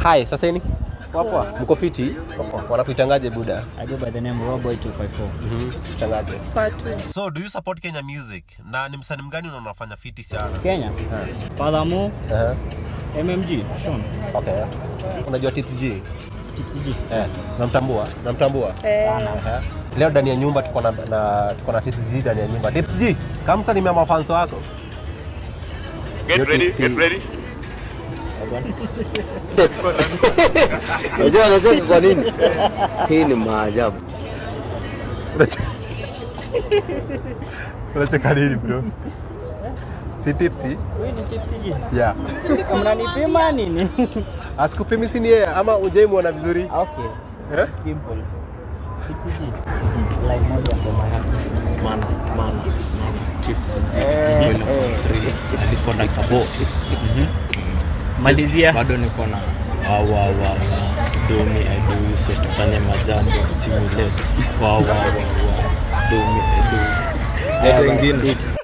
Hi, saseni. Poa Mko fiti? Wanakuitangaje buda? I go by the name Roboy 254. Mhm. Tangaje. Fatu. So, do you support Kenya music? Na ni msanii mgani unaona unafanya fiti sana? Kenya. Eh. Father Mo, Uh-huh. MMG, Sean, Okay. Unajua Tips G? Tipsy G. Eh, namtambua, namtambua. Eh, Aha. Leo ndani ya nyumba tuko na, na tuko na Tips G ndani ya nyumba. Tips G, kama sasa nimeama fans wako. Get Yo, ready, Tipsy. get ready. Unajua anacheka kwa nini? Hii ni maajabu. Unacheka nini bro? Si Tipsy? Huyu ni Tipsy G. Yeah. Mnanipima nini? Asikupimi si ni yeye ama ujaimuona vizuri? Okay, Eh? simple. Tipsy G. Line moja kwa mahali. Mana, mana, mana, chips and chips. Boiler for three. Aliko na kabos. Malizia. Bado niko na wa wa wa wa. Do me I do you so tufanye majambo stimulate. Wa wa wa wa. Do me I do. Leta Haya, ingine. basi,